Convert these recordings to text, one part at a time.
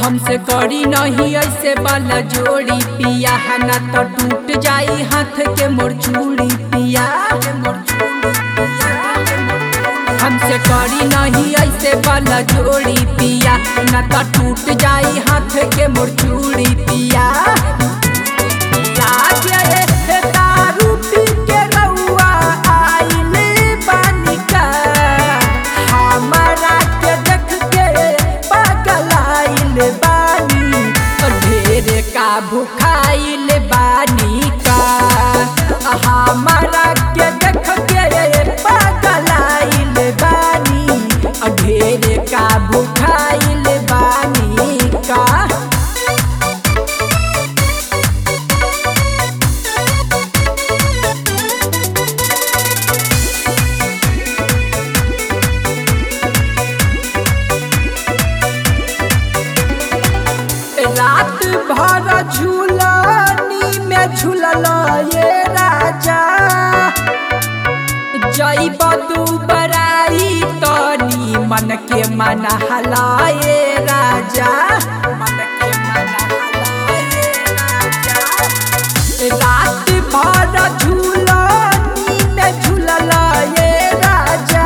हमसे करी नहीं ऐसे वाला जोड़ी पिया है ना तो टूट जाई हाथ के मोर चूड़ी पिया हमसे करी नहीं ऐसे वाला जोड़ी पिया ना तो टूट जाई हाथ के मोर चूड़ी पिया लागे दारू पी के रउआ आइल बानी का हमरा के देख के पागल आइल बानी ढेर का भुखाइल बानी का हमरा के देख के पागल आइल बानी ढेर का भुखाइल बानी का रात भर झूलनी में झूलल ये राजा जैब तू बराई तनी मन के मन हलाए राजा मन के मन हलाए राजा रात भर झूलनी में झूलल ये राजा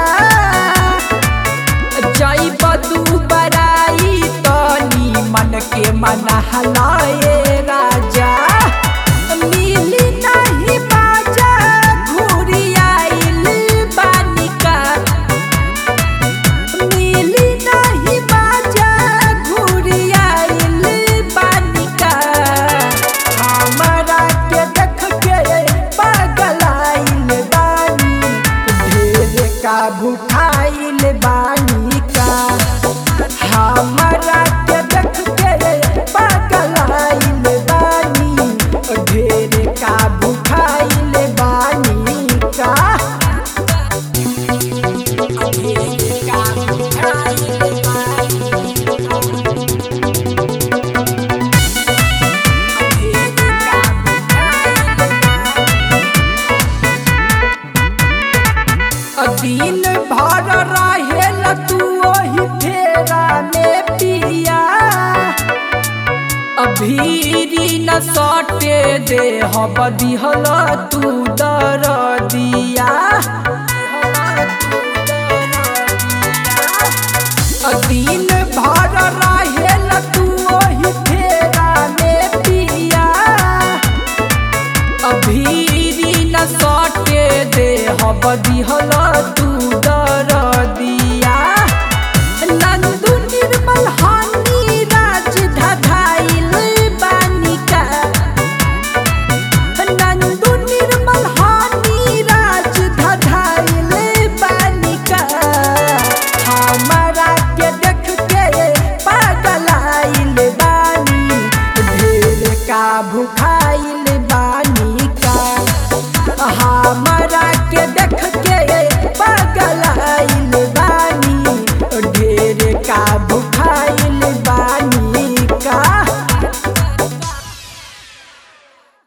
जैब तू बराई तनी मन के मन हलाए राजा मिली नहीं बाजा घूरी आइल बानिका मिली नहीं बाजा घूरी आइल बानिका हमरा के देख के पागल आइल बानी ढेर का भुखाइल बानी का हमरा के देख के पागल आइल बानी ढेर का भुखाइल बानी का ढेर का भुखाइल बानी ढेर का भुखाइल दिन भर रहेल तू ओही फेरा में पिया अभीरी न सटे दे हब दिहल तू दर दिया